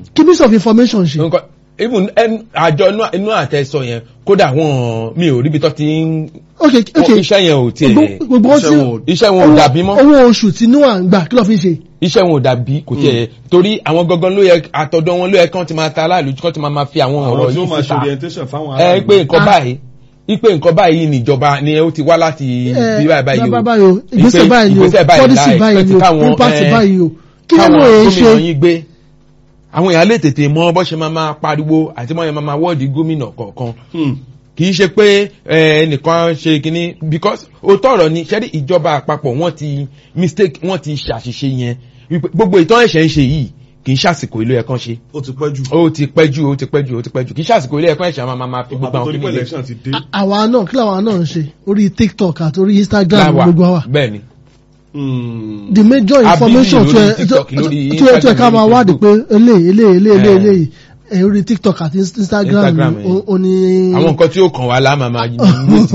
kí minister of information ṣe nǹkan even ẹn- àjọ inú- inú àtẹ̀sọ yẹn kódà wọn mi ò ríbi tó ti ń ok ok wọn- iṣẹ́ yẹn ò tiẹ̀ gbogbo gbogbo iṣẹ́ tí wọn ò- iṣẹ́ wọn ò dàbí mọ́ owó oṣù tí níwà ń gbà kí ló fi ṣe iṣẹ́ wọn ò dàbí kò tiẹ̀ torí àwọn gangan ló yẹ àtọ̀dọ̀ wọn ló yẹ kán ti máa ta aláàlú kán ti máa máa fi àwọn àwọn ọ̀rọ̀ tí ó yìí máa ṣe síta orientation fáwọn ẹ pé nǹkan Ah. báyìí ipe nǹkan báyìí níjọba ni ó ti wá láti bí báyìí báyìí o bá báyìí o ìgbésẹ̀ Ipe- báyìí ni o ìgbésẹ̀ báyìí policy láì báyìí ni expect o káwọn, impact eh, báyìí o kí ló mọ̀ káwọn èyí gómìnà ṣe yín gbé àwọn èèyàn lè tètè mọ bó ṣe máa máa pariwo àti bó ṣe máa máa wọ́ọ̀dì gómìnà kọ̀ọ̀kan kì í ṣe pé ẹ, ẹnìkan ṣe kínní because òótọ́ ọ̀rọ̀ ni ṣẹ́rí ìjọba àpapọ̀ wọ́n ti mistake wọ́n ti ṣàṣìṣe yẹn wípé gbogbo ìtàn ẹ̀ṣẹ̀ ń ṣe yìí kì í ṣàsìkò ìlú ẹ̀kan ṣe ó ti pẹ́ jù ó ti pẹ́ jù ó ti pẹ́ jù ó ti pẹ́ jù kì í ṣàsìkò ilé ẹ̀kọ́ ẹ̀ṣẹ̀ máa máa fi gbogbo àbí àwọn torí pé kìnìún election ti dé àwa náà kí làwa náà ń ṣe orí tiktok àti orí instagram láwà gbogbo wa bẹ́ẹ̀ ni Hmm. the major Abili information lórí tó ẹ TikTok, lórí tó ẹ tó ẹ ká Instagram, máa lórí wádìí pé eléyìí eléyìí eléyìí Eh. eléyìí ẹ orí tiktok àti instagram Instagram, ni eh. ó- ó ní. àwọn nǹkan tí ó kàn wá láàmà máa yí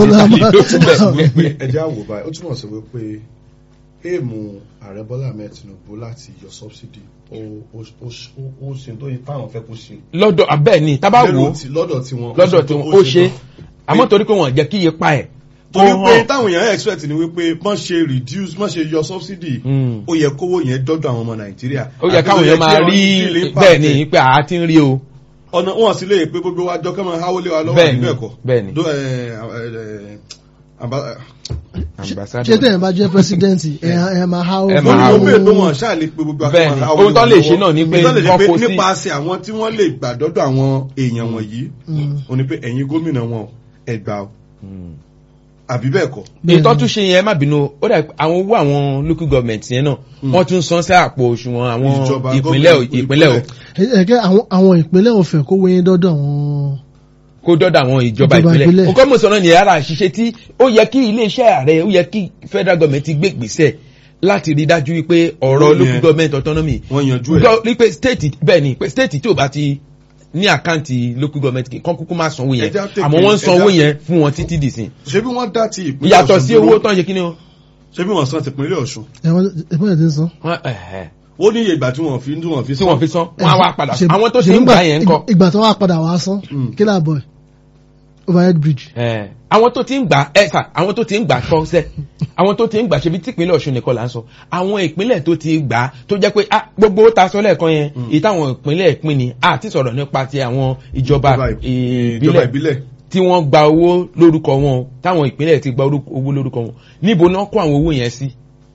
wípé ẹjẹ́ àwò báyìí ó túmọ̀ sí wípé èèmù ààrẹ bọ́lá ahmed tinubu láti yọ subsidy ó ó ó ó ó ṣe tó yẹ táwọn fẹ́ kó ṣe. lọ́dọ̀ abẹ́ ni tábà wò Lérò ó tí- lọ́dọ̀ tí wọn lọ́dọ̀ tí ó ṣe àmọ́ torí pé wọ́n jẹ́ kí iye pa ẹ̀ kó torí pé hàn táwọn èèyàn expect ni wípé wọ́n ṣe reduce wọ́n ṣe yọ subsidy Mm. ó yẹ kówó yẹn dọ́dọ̀ àwọn ọmọ nàìjíríà. ó yẹ Àbí káwọn ó èèyàn máa kí rí wọ́n feel impact bẹ́ẹ̀ ni ẹ̀. pé àá ti ń rí o ọ̀nà wọn sì lè pé gbogbo wa jọ kọ́ máa háwó lé wa lọ́wọ́ Bẹ́ẹ̀ ni, àbí bẹ́ẹ̀ kọ́. bẹ́ẹ̀ ni. Dó- ẹ, ẹ, ẹ, àbá- ṣé tẹ̀yìn bá jẹ́ president ẹ̀ ẹ̀ máa há Ẹ mo máa ní há mo owó. bèèrè pé wọn ṣáà lè pe gbogbo Bẹ́ẹ̀ ni, akẹ́kọ̀ọ́ ohun tó lè ṣe náà ni pé tó lè ṣe wọ́n pé kó sí- nípasẹ̀ àwọn tí wọ́n lè gbà dọ́dọ̀ àwọn èèyàn wọ̀nyí ó ní pé ẹ̀yin gómìnà wọn ẹ gbà o àbí bẹ́ẹ̀ kọ́ ètò tún ṣe yẹn má bínú ó dà pé àwọn owó àwọn local government yẹn náà wọ́n tún san sí àpò òṣùwọ̀n àwọn Ìjọba, ìpínlẹ̀ gómìnà, ìpínlẹ̀ o ẹ̀kẹ́ àwọn àwọn ìpínlẹ̀ òfẹ́ kó wéyìn dọ́dọ̀ àwọn kó dọ́dọ̀ àwọn ìjọba Ìjọba ìpínlẹ̀ ìpínlẹ̀. nǹkan mọ̀ sọ̀rọ̀ nìyẹn ara àṣìṣe tí ó yẹ kí iléeṣẹ́ ààrẹ ó yẹ kí federal government gbé gbèsè láti rí dájú wípé ọ̀rọ̀ Ó yẹ. local government autonomy wọ́n yanjú ẹ̀ gbọ́ wípé state bẹ́ẹ̀ ni pé state tí ò bá ti ní àkáǹtì local government kì kán kúkú máa sanwó yẹn Ẹja tètè- àmọ́ wọ́n ń sanwó ẹja- yẹn fún wọn títí dìsìn ṣé bí wọ́n dá ti ìpínlẹ̀ ìyàtọ̀ Ọ̀ṣun sí dúró? owó tán ṣe kí ni o. ṣé bí wọ́n san ti ìpínlẹ̀ Ọ̀ṣun ẹ̀wọ̀n ìpínlẹ̀ tí ń san. Wọ́n- ẹ̀hẹ̀. ó ní iye ìgbà tí wọ́n fi tí wọ́n fi tí wọ́n fi san wọ́n á wá padà Ṣe- àwọn tó ṣe ti ń nígbà- gbà yẹn ń kọ́ ìgbà tó wà padà wá san Mm. kí làbọ̀ ẹ̀ overhead bridge. Ẹ̀, àwọn tó ti ń gbà ẹ sà àwọn tó ti ń gbà kọ́ sẹ́ àwọn tó ti ń gbà ṣe bí típínlẹ̀ Ọ̀ṣun nìkan là ń sọ àwọn ìpínlẹ̀ tó ti gbà tó jẹ́ pé ah, gbogbo ó ta sọ lẹ́ẹ̀kan yẹn èyí táwọn ìpínlẹ̀ pín ni àti sọ̀rọ̀ nípa ti àwọn ìjọba ìjọba ìbílẹ̀ ìbílẹ̀ tí wọ́n gba owó lórúkọ wọn táwọn ìpínlẹ̀ ti gba orúkọ- owó lórúkọ wọn níbo náà kó àwọn owó yẹn sí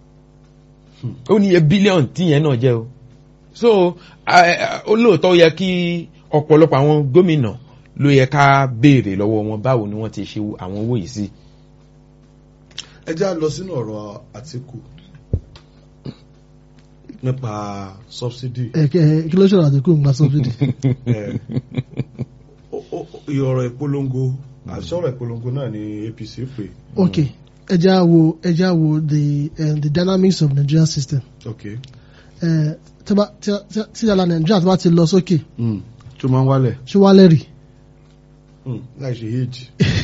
ó ní iye bílíọ̀nù tí yẹn náà jẹ́ o so eh, ó lóòótọ́ yẹ kí ọ̀pọ̀lọpọ̀ àwọn gómìnà ló yẹ ká béèrè lọ́wọ́ wọn báwo ni wọ́n ti ṣe àwọn owó yìí sí. ẹ já lọ sínú ọ̀rọ̀ Àtíkù nípa subsidy ẹ̀kẹ́ kí ló ṣọ̀rọ̀ àdínkù ń gba subsidy. ẹ̀, ó- ó- ọ̀rọ̀ ìpolongo àti ọ̀rọ̀ ìpolongo náà ni APC pè ok ẹja wo ẹja wo the uh, the dynamics of Nigerian system. ok Eh, tí bá- tí- tí- tí ìyàlá Nàìjíríà tó bá ti lọ sókè Mm. tó máa ń wálẹ̀ ṣé wálẹ̀ rí. Mm. láì ṣe èjì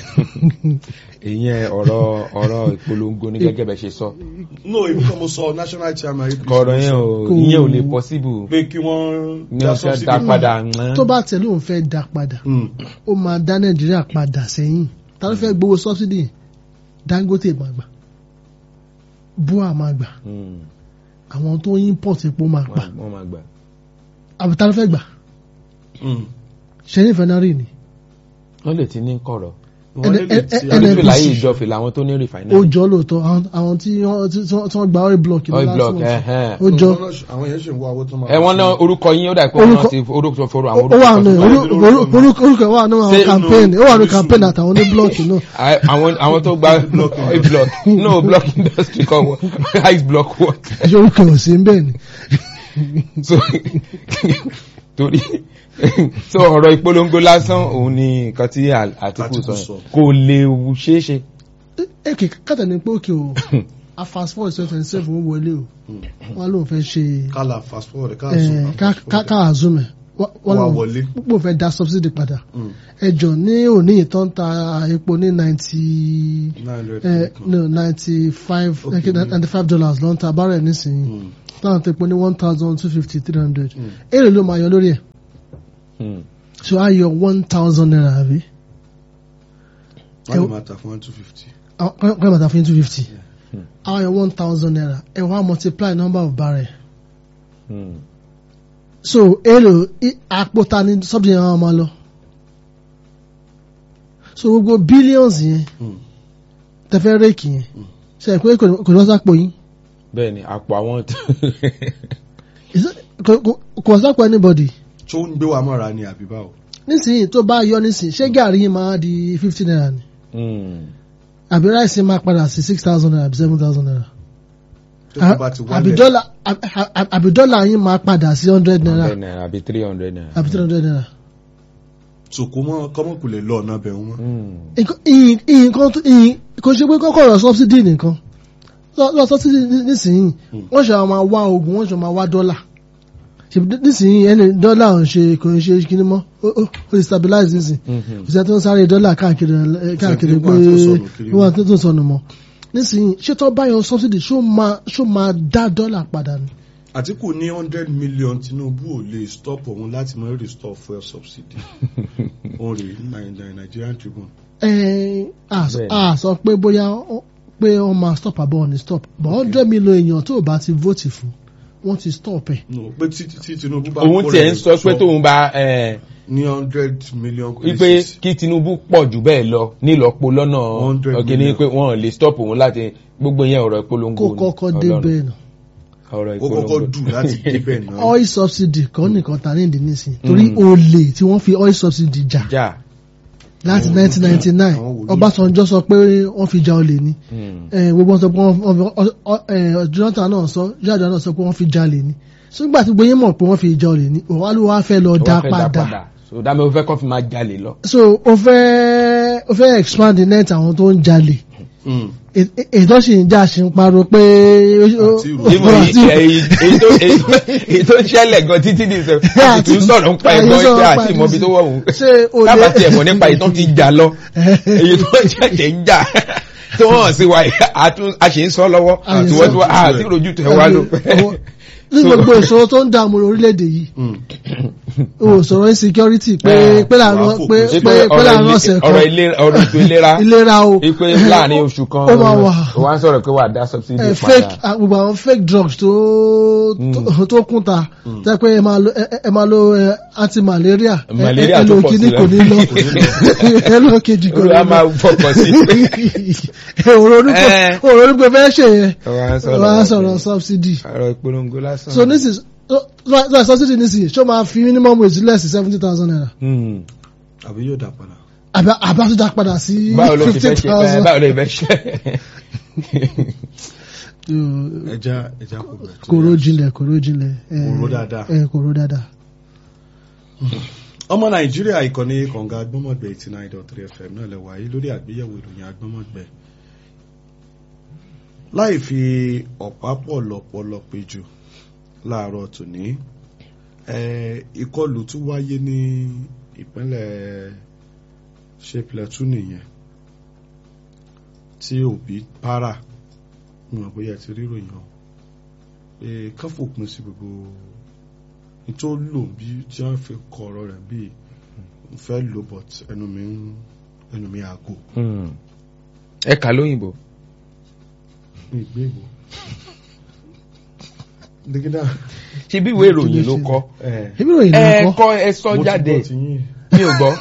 ìyẹn ọ̀rọ̀ ọ̀rọ̀ ìpolongo ní gẹ́gẹ́ bẹ́ẹ̀ ṣe sọ no èmi kan mo sọ national chairman APC kọ̀ọ̀rọ̀ yẹn ò Kò- ìyẹn ò lè possible pé kí wọ́n ní dá ọ̀sẹ̀ subsidy dá padà tó bá tẹ̀lé òun fẹ́ dá padà Mm. ó máa dá Nàìjíríà padà sẹ́yìn ta ló fẹ́ gbowó subsidy yẹn? Dangote máa gbà Bua máa gbà Mm, àwọn tó ń import epo máa gbà wọ́n wọ́n máa gbà. àbí ta ló fẹ́ gbà Mm. ṣẹ́yìn ìfẹ́nárì ni wọ́n lè ti ní kọ̀rọ̀ wọ́n lè lè ẹ- ti ẹ- torí NNPC. pé láyé ìjọfìn làwọn tó ní ó refinery jọ lóòótọ́ àwọn- àwọn tí wọ́n tí wọ́n- tí wọ́n gba oil block ní oil last block month. ẹ̀hẹ́n. ó jọ àwọn yẹn ṣe ń wá owó tó máa ẹ wọ́n ná orúkọ yín ó dà pé wọ́n Orúkọ- náà ti orúkọ fọ́rọ̀ ó àwọn ó wà orúkọ ní kan. orúkọ- orú- orú- orúkọ wà ní Ṣé àwọn campaign ó wà ní inú- campaign àtàwọn ní block náà À- àwọn àwọn tó gba oil block no block industry kọ wọ ice block what ṣé orúkọ ò sí ń bẹ́ẹ̀ ni. so torí so ọ̀rọ̀ ìpolongo lásán òun ni nǹkan tí À- Àtíkù Àtíkù sọ sọ. yẹn. kò lè ṣeé ṣe ẹ kì í kàtà ní pé òkè o a fast forward twenty twenty seven ó wọlé o wọn lóun fẹ́ ṣe kálá fast forward ká ẹ, sọ ká ká- ká àzúmẹ wọn Wá lóun wọlé. púpọ̀ fẹ́ dá subsidy padà Mm. ẹjọ ní òní yìí tó ń ta epo ní ninety nine hundred no ninety five Okay. ninety five dollars ló ń ta bárẹ̀ nísìnyí Mm. táwọn tó epo ní one thousand two fifty three hundred èrè ló máa yọ lórí ẹ̀ Hmm. so a yọ one thousand naira àbí wọ́n lè máa ta fún one two fifty. kọ́ ìbàdàn fún two fifty a yọ one thousand naira ẹ wá multiply number of barrel Hmm. so èlò i- àpò ta ni subsidy yẹn máa lọ so gbogbo billions yẹn Hmm. tẹfẹ́ réèkì yẹn ṣe é pé kò ní- kò ní wọ́n sápò yín bẹ́ẹ̀ ni àpò àwọn Is it- kò kò- kò wọ́n sápò anybody tó ń gbé wa mọ́ra ni àbí báwo. nísìnyí tó bá yọ nísìnyí ṣé gàrí yìí máa di fifty naira ni Hmm. àbí ráìsì máa padà sí six thousand naira àbí seven thousand naira tó kò bá ti àbí wálẹ̀ dọ́là àbí- àbí- àbí dọ́là yín máa padà sí hundred naira hundred naira àbí three hundred naira. àbí three hundred naira. tòkó mọ́ kọ́mọ́kù lè lọ ọ̀nà bẹ̀rù mọ́. Hmm. nǹkan ìyìn- nǹkan tó- ìyìn- kò ṣe pé kọ́kọ́ ọ̀rọ̀ subsidy nìkan lọ lọ subsidy ní- nísìnyí wọ́n ṣe àwọn máa wá oògùn wọ́n ṣe máa wá dọ́là ṣèbí nísìnyí ẹni dọ́là ò ń ṣe kò ń ṣe kíní mọ́ ó ó- ó lè stabilize nísìnyí Mhm. kò sí ẹni tó ń sáré dọ́là káàkiri ẹ, káàkiri Ṣé pé wọ́n á tó sọnù kiri wọ́n á tó tó sọnù mọ́ nísìnyí ṣé tó bá yọ subsidy ṣó máa ṣó máa dá dọ́là padà ni. àtìkù ní hundred million tinubu ò lè stop òun láti mọ restore fuel subsidy òun rèé Ni- Nigerian Tribune. ẹ a sọ- Bẹ́ẹ̀ni. a sọ pé bóyá ó- pé wọ́n máa stop àbọ̀ wọn ni stop but hundred million èèyàn tó o bá ti vote fún wọ́n ti stop ẹ̀. no pé tí tí tinubu bá òun kó tiẹ̀ rẹ̀ ń sọ pé jọ tóun bá eh, ní hundred million wípé places kí Tinubu pọ̀ jù bẹ́ẹ̀ lọ nílọ́po lọ́nà 100 ọ̀gẹ́ni million. pé wọ́n lè stop òun láti gbogbo yẹn ọ̀rọ̀ ìpolongo kó ni. kọ́kọ́ Ọlọ́run. débẹ̀ náà ọ̀rọ̀ ó kọ́kọ́ ìpolongo dù láti débẹ̀ náà. oil subsidy kan nìkan ta ní ìdí nísìnyí torí olè tí wọ́n fi oil subsidy jà jà láti Àwọn 1999 àwọn wòlíì. Ọbásanjọ́ sọ pé wọ́n fi jà olè ni Hmm. Eh, gbogbo wọn sọ pé wọ́n wọ́n fi ọ- ọ- eh, Jonathan náà sọ jáde náà sọ pé wọ́n fi jalè ni sígbà tí gbóyè mọ̀ pé wọ́n fi jà olè ni òwá ló wá fẹ́ lọ Ó wá dá fẹ́ padà so dámi ó fẹ́ kọ́ fi máa jalè lọ. so ó fẹ́ ó fẹ́ expand the net àwọn tó ń jalè Mm. È- è- ètò sì ń jà sí ń pariwo pé ó- Àti ìrù. ó- Níbo ó- yìí- èyí èyí tó- èyí tó- èyí tó ṣẹlẹ̀ gan títí ní ìṣẹ́ àti tún sọ̀rọ̀ ń pa Àti ẹ̀gbọ́n sọ̀rọ̀ ṣe ń pa àti ìmọ̀bi tó wọ̀ wù. ṣé olè Tábà tiẹ̀ mọ̀ nípa ìtàn ti jà lọ. Èyí tó ṣẹ̀ṣẹ̀ ń jà tó hàn sí wa àtún- a ṣe ń sọ lọ́wọ́ A ṣe ń àti sọ. wọ́n ti wá àti rojú tẹ̀ wá ló. ní gbogbo ìṣòro tó ń dààmú orílẹ̀-èdè yìí Mm. o sọ̀rọ̀ insecurity pé Eh, pé láàárọ̀ wàá fò pé pé pé pé láàárọ̀ ọ̀sẹ̀ kan ọ̀rọ̀ ìlera ọ̀rọ̀ ètò ìlera ìlera o ipe láàrin oṣù kan ó máa wà. ó wá ń sọ̀rọ̀ pé wà á dá subsidy eh, padà. fake ah, gbogbo àwọn fake drugs tó tó- tó kún ta tẹ́ pé ẹ máa lo ẹ- ẹ máa lo eh, anti-malaria ẹ- Malaria ẹ tó lo pọ̀ kíní sí kò ní lọ ẹ lo kejì kò ní olùwà máa lọ fọkàn sí pé òrò onígbò Eh. òrò onígbò fẹ́ ṣe yẹn ó wá ń wọ́n á sọ̀rọ̀ sọ̀rọ̀ subsidy ọ̀rọ̀ ìpolongo lásán. so this is so so subsidy nísìnyí ṣó máa fi minimum wage less sí seventy thousand naira Hmm. àbí yóò dà padà. àbá àbá tó dá padà sí báwo ló ti fifty fẹ́ ṣe thousand. báwo ló ti fẹ́ ṣe. ẹja ẹja kò bẹ̀rẹ̀ tó kòró yá. jinlẹ̀ kòró jinlẹ̀. eh, Kòró dáadáa. eh, kòró dáadáa. ọmọ nàìjíríà ìkànnì kànga agbọ́mọ̀gbẹ́ eighty nine dot three fm náà lẹ wáyé lórí àgbéyẹ̀wò ìròyìn agbọ́mọ̀gbẹ́ láì fi ọ̀pá pọ̀ lọ́pọ̀lọ́ péjọ láàárọ̀ tòní eh, ìkọlù tún wáyé ní ìpínlẹ̀ ṣe Plateau nìyẹn tí òbí para mo mọ̀ bóyá ẹ ti rí ìròyìn o pé kán fòpin sí gbogbo nítorí lò bí tí wọ́n fi kọ ọ̀rọ̀ rẹ̀ bí n fẹ́ lò but ẹnu mi ń ẹnu mi àgò Hmm. ẹ kà lóyìnbó. ní ìgbé ìwò. dígídá ṣe bí ìwé ìròyìn ló kọ. ẹ ebi ròyìn ẹ náà kọ́. kọ ẹ sọ mo ti jáde gbọ́ ti yín mi ò gbọ́.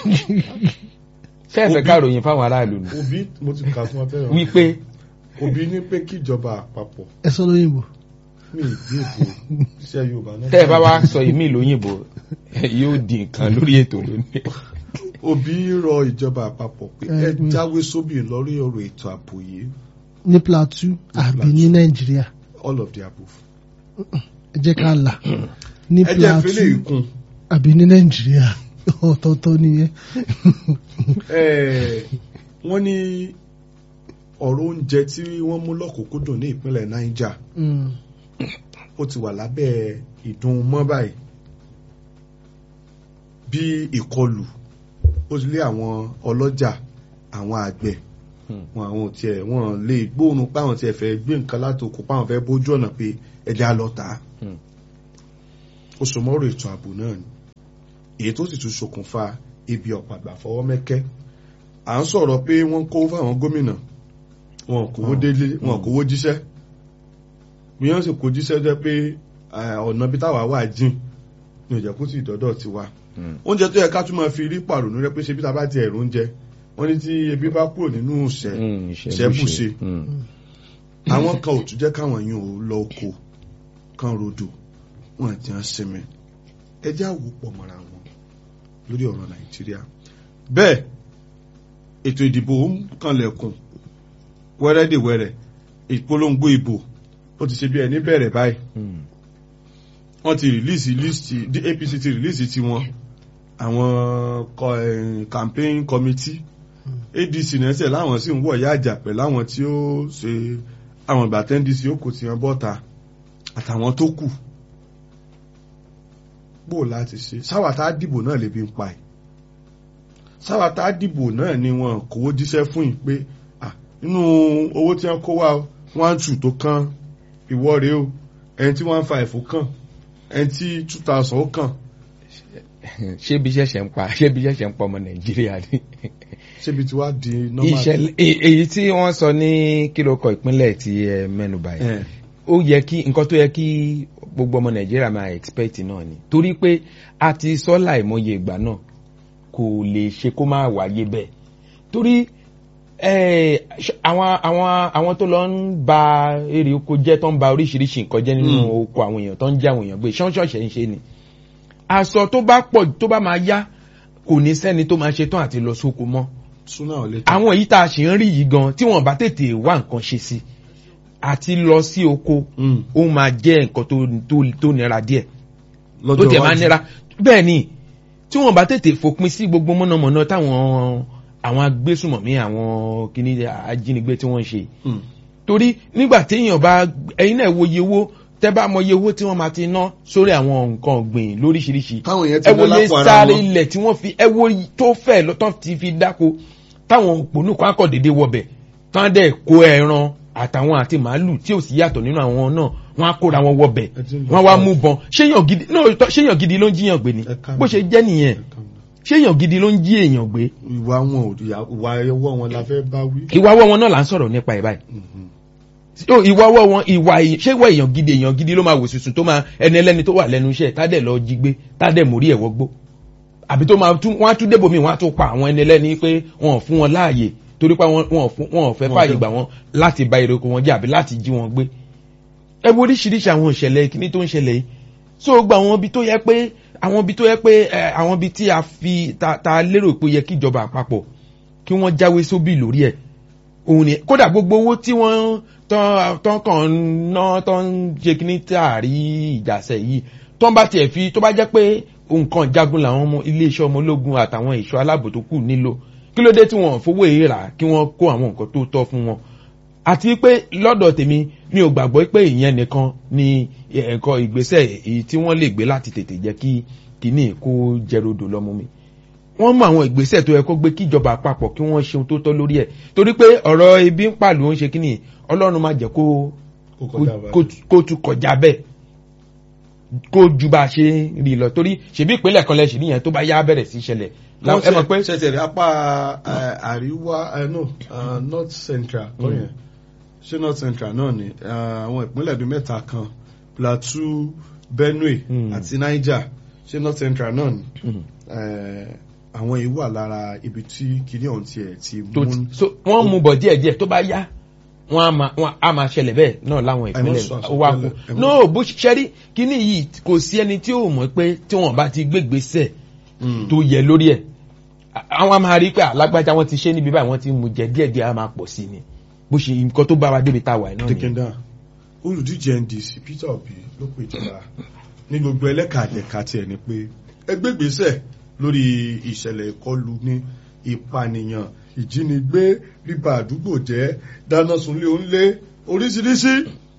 ṣé ẹ fẹ́ ká ròyìn fáwọn aráàlú ni. òbí mo ti kà fún ọ tẹ́lẹ̀ wípé òbí ní pé kíjọba àpapọ̀ ẹ sọ lóyìnbó. ní ìgbé ìwò iṣẹ́ Yorùbá náà. tẹ́ ẹ bá wá sọ ìmí lóyìnbó yóò di nǹkan lórí ètò lónìí. òbí rọ ìjọba àpapọ̀ pé Ẹ, ẹ mm. jáwé sóbì lórí ọ̀rọ̀ ètò ààbò yìí ní Plateau àbí ní Nàìjíríà all of the above. ẹ jẹ́ ká là ní ẹ jẹ́ ìfẹ́lẹ́ Plateau ìkun àbí ní Nàìjíríà ọ̀tọ̀ọ̀tọ̀ nìyẹn. Eh, wọ́n ní ọ̀rọ̀ oúnjẹ tí wọ́n mú lọ́kùnkúndùn ní ìpínlẹ̀ Niger Mm. ó ti wà lábẹ́ ìdun mọ́ báyìí bí ìkọlù ó ti lé àwọn ọlọ́jà àwọn àgbẹ̀ Hmm. wọn àwọn tiẹ̀ wọn lè gbóòórùn páwọn tiẹ̀ fẹ́ gbé nǹkan látòkò páwọn fẹ́ bójú ọ̀nà pé ẹja lọ tà á Hmm. ó so mọ́rọ̀ ètò ààbò náà ni èyí tó sì tún ṣokùnfà ibi ọ̀pàgbà fọwọ́ mẹ́kẹ́ à ń sọ̀rọ̀ pé wọ́n kó fáwọn gómìnà wọn kówó délé wọn kówó jíṣẹ́ bí wọ́n sì kó jíṣẹ́ jẹ́ pé eh, ọ̀nà bí táwa wà jìn ní òjẹ́ kó sì dọ́dọ̀ ti wa oúnjẹ tó yẹ ká tún máa fi rí pàrònú rẹ pé ṣe bí ta bá ti ẹ̀rù oúnjẹ wọ́n ní tí ebi bá kúrò nínú ìṣẹ́ ìṣẹ́bùṣe àwọn kan ò tún jẹ́ káwọn yìí ò lọ oko kan rodò wọn ti hàn sinmi ẹjẹ́ àwò pọ̀ mọ́ra wọn lórí ọ̀rọ̀ nàìjíríà bẹ́ẹ̀ ètò ìdìbò ń kanlẹ̀kùn wẹ́rẹ́dẹ̀wẹ́rẹ́ ìpolongo ìbò ó ti ṣe bí ẹni bẹ̀rẹ̀ báyìí wọ́n ti rìlíìsì líìsì apc ti rìlíìsì tiwọn àwọn kọ- eh, campaign committee adc nẹ́sẹ̀ láwọn sì ń wọ̀ ya àjà pẹ̀lú àwọn tí ó ṣe àwọn ìgbà tẹ́ ndc ó kò tí wọn bọ́ta àtàwọn tó kù bó láti ṣe sáwàtà dìbò náà lè bí ń pa ẹ̀ sáwàtà dìbò náà ni wọn kówó jíṣẹ́ fún yìí pé ah, nínú owó tí wọ́n kó wá one two tó kàn ìwọ rèé o ẹni tí one five ó kàn ẹni tí two thousand ó kàn ṣé bí ṣẹ̀ṣẹ̀ ń pa ṣé bí ṣẹ̀ṣẹ̀ ń pa ọmọ nàìjíríà ni. ṣébi tí wàá di normal. ìṣẹ̀lẹ̀ e- èyí tí wọ́n sọ ní kílókọ̀ ìpínlẹ̀ tí ẹ mẹ́nuba yìí Eh, ó yẹ kí nǹkan tó yẹ kí gbogbo ọmọ nàìjíríà máa expect náà ni torí pé a ti sọ láìmọye ìgbà náà kò lè ṣe kó má wáyé bẹ́ẹ̀ torí eh, ṣ- àwọn àwọn àwọn tó lọ ń ba èrè oko jẹ́ tó ń ba oríṣiríṣi nǹkan jẹ́ nínú Mm. oko àwọn èèyàn tó ń jẹ́ àwọn èèyàn gbé ṣánṣọ́ọ̀ṣẹ̀ ń ṣe ni aṣọ tó bá pọ̀ tó bá máa yá kò ní sẹ́ni tó máa ṣe tán àti lọ sóko mọ́ súnà ò lè tán. àwọn èyí tá a ṣì ń rí yìí gan tí wọ́n bá tètè wá nǹkan ṣe sí àti lọ sí oko Mm. ó máa jẹ́ nǹkan tó tó tó nira díẹ̀ tó lọ́jọ́ tẹ̀ máa iwájú. nira bẹ́ẹ̀ ni tí wọ́n bá tètè fòpin sí gbogbo mọ̀nàmọ́ná táwọn àwọn agbésùmọ̀mí àwọn kìíní ajínigbé tí wọ́n ń ṣe Mm. torí nígbà téèyàn bá ẹ̀yin náà wo iye owó tẹ́ bá mọ iye owó tí wọ́n máa ti ná sórí àwọn nǹkan ọ̀gbìn lóríṣiríṣi táwọn yẹn ti ẹ wo ná iye lápò ara sáré wọn. ilẹ̀ tí wọ́n fi ẹ wo iye tó fẹ́ lọ́tọ́ ti fi dáko táwọn òpònú kan akọ̀ dédé wọbẹ̀ tán dẹ̀ kó ẹran àtàwọn àti màálù tí ò sí yàtọ̀ nínú àwọn náà wọ́n á kóra wọn wọbẹ̀ Ẹ ti ń lọ wọ́n wá fún mú bọn ṣéyàn gidi náà tọ́- ṣéyàn gidi ló ń jíyàn gbé ni Ẹ ká bó mi. ṣe jẹ́ nìyẹn ṣéyàn gidi ló ń jí èèyàn gbé ìwà wọn ò ìyà- ìwà ẹwọ́ wọn la fẹ́ bá wí. ìwà ọwọ́ wọn náà là ń sọ̀rọ̀ nípa ẹ̀ báyìí Mhm. Ó, ìwà ọwọ́ wọn ìwà èyí- ṣé ìwà èèyàn gidi èèyàn gidi ló máa wò sùsùn tó máa ẹni ẹlẹ́ni tó wà lẹ́nu iṣẹ́ tádẹ̀ lọ jí gbé tádẹ̀ mórí ẹ̀wọ́ gbó àbí tó máa tún wọ́n á tún débò míì wọ́n á tún pa àwọn ẹni ẹlẹ́ni pé wọ́n ò fún wọn láàyè torí pé wọ́n ò fún- wọn ò fẹ́ Wọn fààyè fẹ́- gbà wọ́n láti ba èrè oko wọn jẹ́ àbí láti jí wọn gbé ẹ wo oríṣiríṣi àwọn ìṣẹ̀lẹ̀ kíní tó ń ṣẹlẹ̀ yìí so gba àwọn ibi tó yẹ pé àwọn ibi tó yẹ pé ẹ, àwọn ibi tí a fi ta ta lérò pé ó yẹ kí ìjọba àpapọ̀ kí wọ́n jáwé sóbì lórí ẹ̀ òun ni kódà gbogbo owó tí wọ́n tán tán kàn ń ná tán ń ṣe kíní tààrí ìjàsẹ̀ yìí tán bá tiẹ̀ fi tó bá jẹ́ pé nǹkan jagun làwọn ọmọ iléeṣẹ́ ọmọ ológun àtàwọn ẹ̀ṣọ́ aláàbò tó kù nílò kí ló dé tí wọ́n fowó èyí rà kí wọ́n kó àwọn nǹkan tó tọ́ fún wọn àti pé lọ́dọ̀ tèmi mi ò gbàgbọ́ pé ìyẹn nìkan ni ẹ̀kọ́ ìgbésẹ̀ èyí tí wọ́n lè gbé láti tètè jẹ́ kí kíní kó jẹrodò lọ́mú mi wọ́n mú àwọn ìgbésẹ̀ tó yẹ kó gbé kíjọba àpapọ̀ kí wọ́n ṣe ohun tó tọ́ lórí ẹ̀ torí pé ọ̀rọ̀ ebi ń pàlù ń ṣe kíní ọlọ́run máa jẹ́ kó Kó kọjá báyìí. kó- kó tún kọjá bẹ́ẹ̀ kó ju bá a ṣe rí lọ torí ṣèbí ìpínlẹ̀ kan lẹ́sìn níyẹn tó bá yá bẹ̀rẹ̀ sí ṣẹlẹ̀ wọ́n ẹ mọ̀ pé ṣẹ̀ṣẹ̀ rí apá eh, àríwá eh, no uh, north central kọ́ yẹn ṣé north central náà ni eh, àwọn ìpínlẹ̀ bíi mẹ́ta kan plateau benue Mm. àti niger ṣé north central náà ni Mm. Eh, àwọn yìí wà lára ibi tí kinní ọ̀hún tiẹ̀ ti tó mú ti so wọ́n mú bọ̀ díẹ̀díẹ̀ tó bá yá wọ́n á máa wọ́n á máa ṣẹlẹ̀ bẹ́ẹ̀ náà láwọn ìpínlẹ̀ sọ ó wá kú àsọtẹ́lẹ̀, ẹ mọ́- no bó ṣe rí kíní yìí kò sí ẹni tí ò mọ̀ pé tí wọ́n bá ti gbégbèsè Mm. tó yẹ lórí ẹ̀ À- àwọn a máa rí pé alágbájá wọn ti ṣe níbi báyìí wọ́n ti mú jẹ díẹ̀díẹ̀ á máa pọ̀ sí ni bó ṣe nǹkan tó bá wa débi tá a wà náà nìyẹn. Dikenda olùdíje NDC Peter Obi ló pè ìjọba ní gbogbo ẹlẹ́ka àjẹká tiẹ̀ ni pé ẹgbẹ́gbèsẹ̀ lórí ìṣẹ̀lẹ̀ ìkọlù ní ìpànìyàn ìjínigbé bíba àdúgbò jẹ́ dáná sunlé onílé oríṣiríṣi.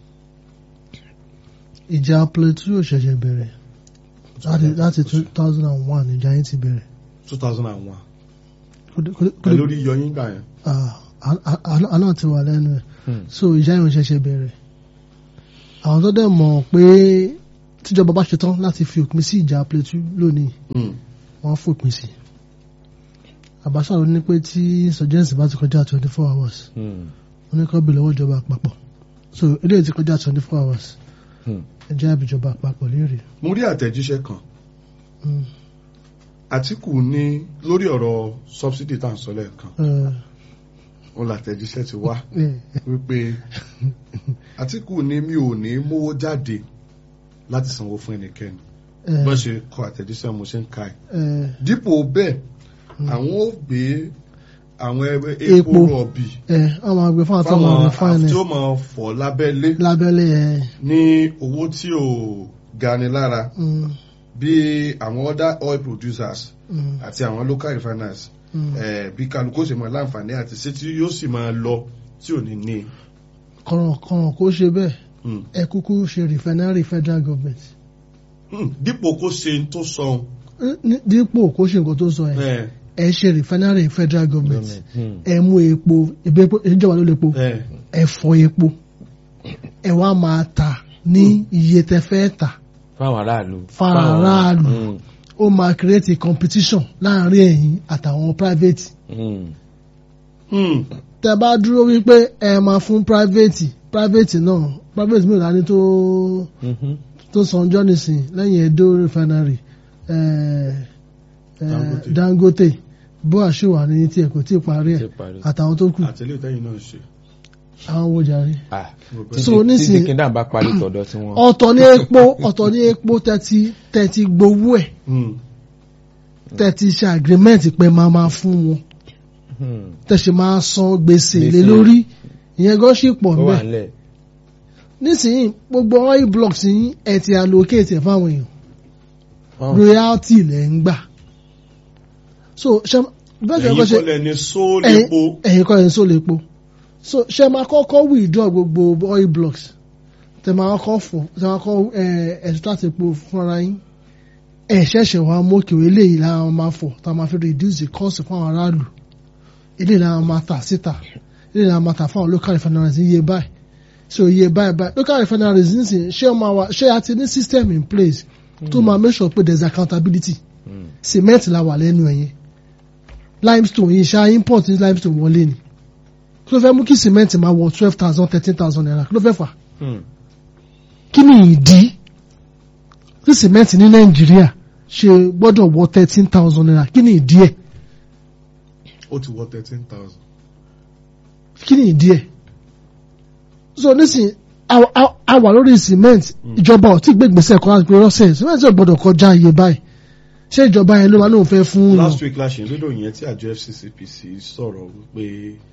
ìjà plateau yóò ṣẹ̀ṣẹ̀ bẹ̀rẹ̀ láti láti two thousand and one ìjà yẹn ti bẹ̀rẹ̀. two thousand and one Kò dé- kò dé- kò pẹ̀lú dé- orí yọyín gbà yẹn. Ah, a- a- a- àná ti wà lẹ́nu ẹ̀ Hmm. so ìjà yẹn ò ṣẹ̀ṣẹ̀ bẹ̀rẹ̀ àwọn tó dẹ̀ mọ̀ pé tíjọba bá ṣetán láti fi òpin sí ìjà plateau lónìí Mm. wọ́n fòpin sí Abacha ló ní pé tí insurgency bá ti kọjá twenty four hours Hmm. wọ́n ní kó bèèrè lọ́wọ́ ìjọba àpapọ̀ so eléyìí ti kọjá twenty four hours Hmm. ẹ jẹ́ àbíjọba àpapọ̀ léèrè. mo rí àtẹ̀jíṣẹ́ kan Mm. Àtíkù ní lórí ọ̀rọ̀ subsidy tá à ń sọ lẹ́ẹ̀kan Eh, òun làtẹ̀jíṣẹ́ ti wá eh, wípé Àtíkù ní mi ò ní mówó jáde láti sanwó fún ẹnikẹ́ni eh, bọ́n ṣe kọ àtẹ̀jíṣẹ́ mo ṣe ń ka ẹ̀ eh, dípò bẹ́ẹ̀ àwọn ò gbé àwọn ẹgbẹ́ epo Epo. rọ̀bì eh, àwọn àgbẹ̀ fún àtọ́mọ̀ fáwọn rẹ̀ fáìnẹ̀ tí ó máa fọ̀ lábẹ́lé lábẹ́lẹ̀ ẹ̀ ní owó tí ò gani lára mm, bí àwọn other oil producers mm, àti àwọn local refiners mm. eh, bí kálukú ó sì máa láǹfààní àti ṣé tí yóò sì máa lọ tí ò ní ní. kọ̀rọ̀kọ̀rọ̀ kó ṣe bẹ́ẹ̀ Mm. ẹ kúkú ṣe refinery federal government Mm. dípò kó ṣe ń tó sọ Eh, ní- dípò kó ṣe nǹkan tó sọ ẹ̀ ẹ ẹ ṣe refinery federal government Hmm. ẹ mú epo ebi epo ìjọba ló lè po ẹ ẹ fọ epo ẹ wá máa tà ní iye tẹ fẹ́ tà fáwọn aráàlú. Fáwọn aráàlú. Hmm. ó máa create a competition láàrin ẹ̀yin àtàwọn private Hmm. Mm. tẹ bá dúró wípé ẹ máa fún private private náà private mìíràn ní tó Mhm. tó sanjọ́ nísìn lẹ́yìn Edo refinery eh, eh, Dangote. Dangote bó àṣewà ní tiẹ̀ kò tí ì parí Ti ẹ̀ parí. àtàwọn tó kù àtẹlẹ ìtẹyìn náà ṣe. àwọn wo jàre. Ah. So, Tí- tí nísìnyí- dikindam bá parí tọ̀dọ̀ tí wọ́n. ọ̀tọ̀ ní epo ọ̀tọ̀ ní epo tẹ́tí tẹ́tí gbowó ẹ̀ Mm. tẹ́tí ṣe agreement pé máa máa fún wọn Hmm. tẹ̀sí máa san gbèsè lé Gbèsè. lórí ìyẹn gan ṣì pọ̀ ó wà níbẹ̀ nílẹ̀. nísìnyí gbogbo oil blocks yín ẹ ti allocate ẹ̀ fáwọn èèyàn Wọ́n- royalty lẹ̀ ń gbà so ṣe bẹ́ẹ̀ ṣe ẹ̀yin kọ́ ṣe kọ́lẹ̀ ní sóòlèpo ẹ̀yin kọ́ ẹ̀ ń sọ lè po so ṣe máa kọ́kọ́ withdraw gbogbo oil blocks tẹ máa kọ́ fọ̀ tẹ máa kọ́ ẹ̀ extract epo fúnra yín ẹ̀ ṣẹ̀ṣẹ̀ wá mókè eléyìí làwọn máa fọ̀ tá a máa fi reduce the cost fún àwọn aráàlú eléyìí làwọn máa tà síta eléyìí làwọn máa tà fún àwọn local refineries iye báyìí so iye báyìí báyìí local refineries nísìnyí ṣé ọmọ wa ṣé a ti ní system in place tó máa make sure pé there is accountability Hmm. cement la wà lẹ́nu ẹ̀yẹn limestone yìí ṣá import ní limestone wọlé ni kí ló fẹ́ mú kí cement máa wọ twelve thousand thirteen thousand naira kí ló fẹ́ fà Hmm. kí ni ìdí tí cement ní nàìjíríà ṣe gbọ́dọ̀ wọ thirteen thousand naira kí ni ìdí ẹ̀ ó ti wọ thirteen thousand. kí ni ìdí ẹ̀ so nísìnyí a- a- a wà lórí cement ìjọba ò tí gbé gbèsè kan láti pé rọ́ṣẹ̀ cement ò gbọ́dọ̀ kọjá iye báyìí ṣé ìjọba yẹn ló máa lóun fẹ́ fún un last week la ṣe ń lódò yẹn tí àjọ FCCPC sọ̀rọ̀ wípé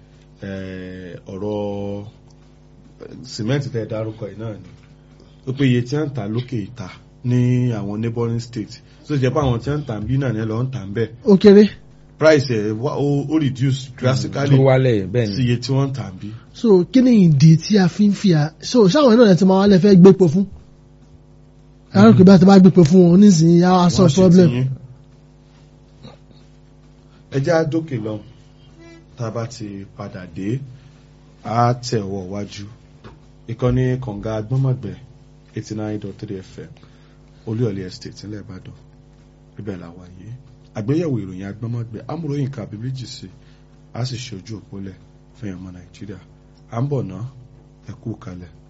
eh, ọ̀rọ̀ cement tẹ́ ẹ dárúkọ yìí náà ni wípé iye tí wọ́n ń ta lókè ìta ní àwọn neighboring state tó jẹ́ pé àwọn tí wọ́n ń tà ń bí náà ní lọ ń tà ń bẹ̀ ó kéré price ẹ̀ wá- ó ó reduce drastically tó wálẹ̀ bẹ́ẹ̀ sí ni. iye tí wọ́n ń tà ń bí. so kí ni ìdí tí a fi ń fi à so ṣáwọn náà ti máa wálé fẹ́ gbépo fún àárò kí bá ti bá gbépo fún wọn nísìnyí á sọ Wọ́n ṣe problem tiyín. ẹ jẹ́ á dókè lọ tá a bá ti padà dé á tẹ̀wọ̀ wájú ìkànnì kànga agbọ́nmọ̀gbẹ́ eighty nine dot three fm olúyọ̀lé estate ńlẹ̀ ìbàdàn ibẹ̀ là wà yìí àgbéyẹ̀wò ìròyìn agbọ́nmọ̀gbẹ́ amúròyìn kàbí méjì sí a sì ṣe ojú òpólẹ̀ fún ẹ̀mọ nàìjíríà à ń bọ̀ ná ẹ̀kú kalẹ̀.